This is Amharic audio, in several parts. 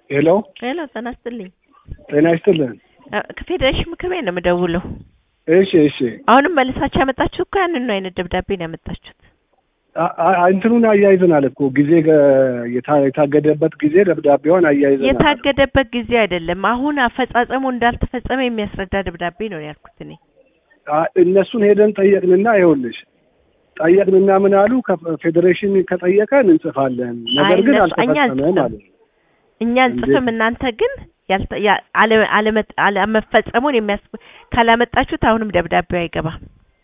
ሄሎ ሄሎ ጤና ይስጥልኝ። ጤና ይስጥልን። ከፌዴሬሽን ምክር ቤት ነው የምደውለው። እሺ እሺ። አሁንም መልሳችሁ ያመጣችሁት እኮ ያንን አይነት ደብዳቤ ነው ያመጣችሁት። አ- አ- እንትኑን አያይዘናል እኮ ጊዜ ገ- የታ- የታገደበት ጊዜ ደብዳቤዋን አያይዘናል። የታገደበት ጊዜ አይደለም። አሁን አፈጻጸሙ እንዳልተፈጸመ የሚያስረዳ ደብዳቤ ነው ያልኩት እኔ። አ- እነሱን ሄደን ጠየቅንና ይኸውልሽ ጠየቅንና ምን አሉ ከፌዴሬሽን ከጠየቀን እንጽፋለን፣ ነገር ግን እነሱ- እኛ አልተፈጸመም አንጽፍም። አሉ። እኛ እንጽፍም፣ እናንተ ግን ያልተ- ያ- አለ- አለመ- አለመፈጸሙን የሚያስ ካላመጣችሁት አሁንም ደብዳቤው አይገባም።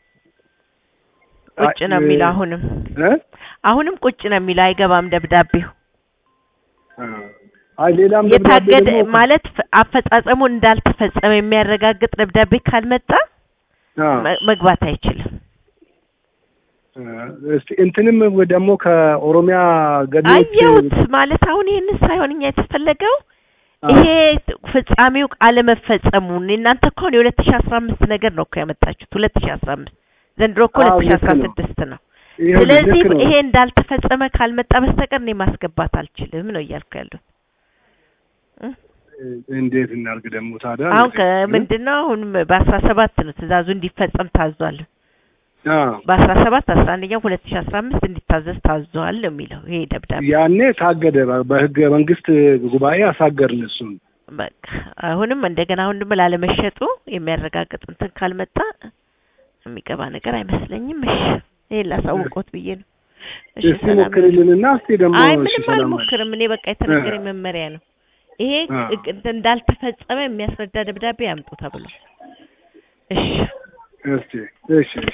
ቁጭ ነው አ- የሚለው አሁንም እ? አሁንም ቁጭ ነው የሚለው አይገባም ደብዳቤው። አ- አይ ሌላም ደብዳቤ የታገደ ደግሞ ማለት ፍ- አፈጻጸሙ እንዳልተፈጸመ የሚያረጋግጥ ደብዳቤ ካልመጣ አ፣ መ- መግባት አይችልም። አ፣ እስቲ እንትንም ደግሞ ከኦሮሚያ ገቢዎች አየሁት ማለት አሁን ይህንን ሳይሆን እኛ የተፈለገው አ፣ ይሄ ፍጻሜው አለመፈጸሙን እናንተ እኮ አሁን የሁለት ሺ አስራ አምስት ነገር ነው እኮ ያመጣችሁት ሁለት ሺ አስራ አምስት ዘንድሮ እኮ አዎ፣ ሁለት ሺ ልክ አስራ ነው። ስድስት ነው። ይኸውልሽ፣ ስለዚህ ልክ ነው። ይሄ እንዳልተፈጸመ ካልመጣ በስተቀር እኔ ማስገባት አልችልም ነው እያልኩ ያለሁት። እ? እንዴት እናርግ ደግሞ ታዲያ? አሁን እንግዲህ፣ ከምንድን ነው አሁን በአስራ ሰባት ነው ትእዛዙ እንዲፈጸም ታዟል። አ፣ በአስራ ሰባት አስራ አንደኛው ሁለት ሺ አስራ አምስት እንዲታዘዝ ታዟል ነው የሚለው ይሄ ደብዳቤ። ያኔ ታገደ። በህገ መንግስት ጉባኤ አሳገርን እሱን። በቃ አሁንም እንደገና አሁን ደግሞ ላለመሸጡ የሚያረጋግጥ እንትን ካልመጣ የሚገባ ነገር አይመስለኝም። እሺ ይሄን ላሳውቆት ብዬ ነው። እሺ እስቲ ሰላም ሞክርልንና እስቲ ደግሞ አይ እሺ፣ ምንም ሰላም አልሞክርም። እኔ በቃ የተነገረኝ መመሪያ ነው። ይሄ አ። እግ- እንትን እንዳልተፈጸመ የሚያስረዳ ደብዳቤ ያምጡ ተብሎ። እሺ እስቲ እሺ